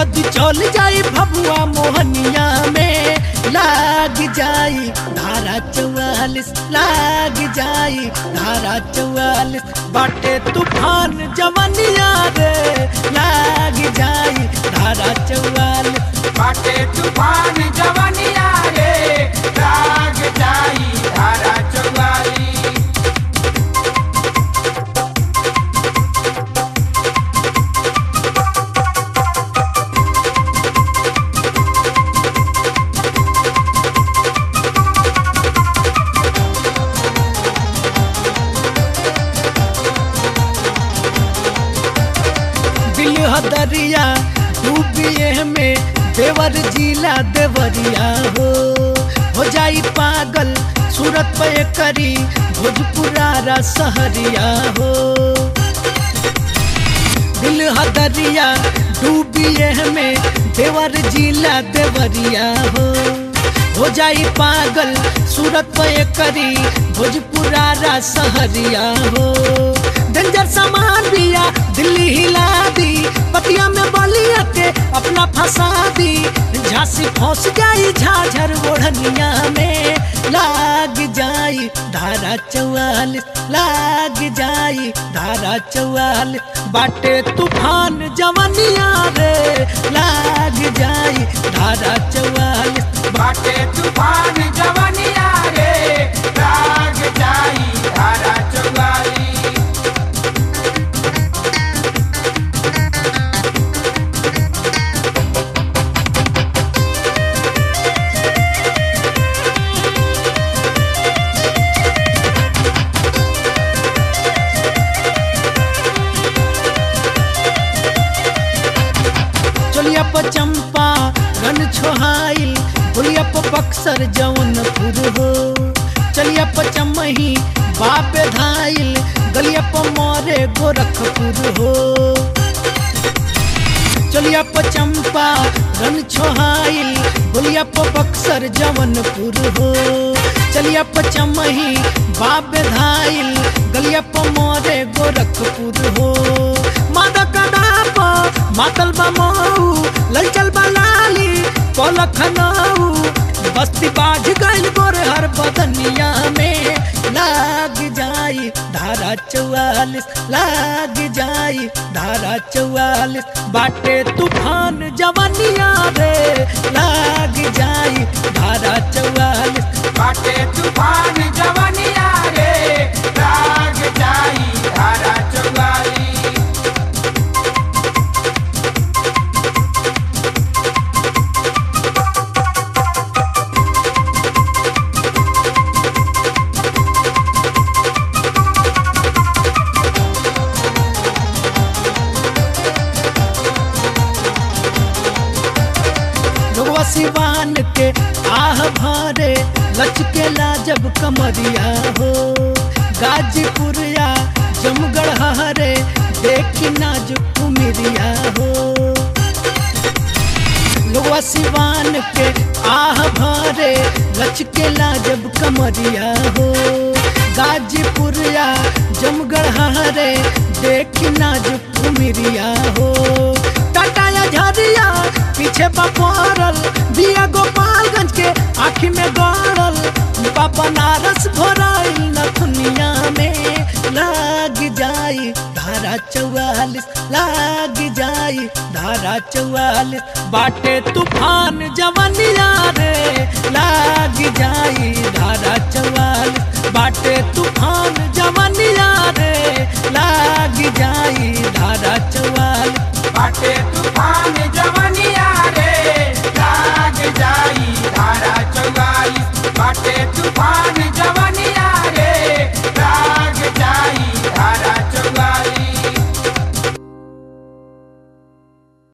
जदि चल जाई भभुआ मोहनिया में लाग जाई धारा चौवालिस लाग जाई धारा चौवालिस बाटे तूफान जवनिया रे लाग जाई धारा चौवालिस बाटे तूफान जवनिया रे लाग जाई धारा चौवाली दिल हदरिया डूबिए में देवर जिला देवरिया हो हो जाई पागल सूरत पे करी भोजपुरारा सहरिया हो दिल हदरिया डूबिए में देवर जिला देवरिया हो हो जाई पागल सूरत पे करी भोजपुरारा सहरिया हो डेंजर सामान बिया दिल्ली हिला दी पतिया में बलिया के अपना फंसा दी झांसी फंस जाई झाझर ओढ़निया में लाग जाई धारा चौवालिस लाग जाई धारा चौवालिस बाटे तूफान जवनिया रे लाग जाई धारा चौवालिस बाटे तूफान जवनिया रे लाग जाई धारा चौवाली चलिया प चंपा रन छोहाइल बोलिया प बक्सर जौनपुर हो चलिया प चमही बाप धाइल गलिया प मोरे गोरखपुर हो चलिया प चंपा रन छोहाइल बोलिया प बक्सर जौनपुर हो चलिया प चमही बाप धाइल गलिया प मोरे गोरखपुर हो मादा कदाप मातल बमऊ ललचल बलाली पलखनऊ बस्ती बाझ गइल गोर हर बदनिया में लाग जाई धारा चौवालिस लाग जाई धारा चौवालिस बाटे तूफान जवनिया रे लाग जाई धारा चौवालिस बाटे तूफान जवनिया रे लाग जाई धारा चौवाली लोगवा सिवान के आह भरे लचके लाजब कमरिया हो गाजीपुरिया जमगढ़ हरे देखी नाजुक कुमिरिया हो लोगवा सिवान के आह भरे लचके लाजब कमरिया हो गाजीपुरिया जमगढ़ हरे देखी नाजुक कुमिरिया हो टाटा या झरिया पीछे बपरल दिया गोपालगंज के आँखी में गड़ल बा बनारस भराइल नथुनिया में लाग जाई धारा चौवालिस लाग जाई धारा चौवालिस बाटे तूफान जवनिया रे लाग जाई धारा चौवालिस बाटे तूफान जवनिया रे लाग जाई धारा चौवालिस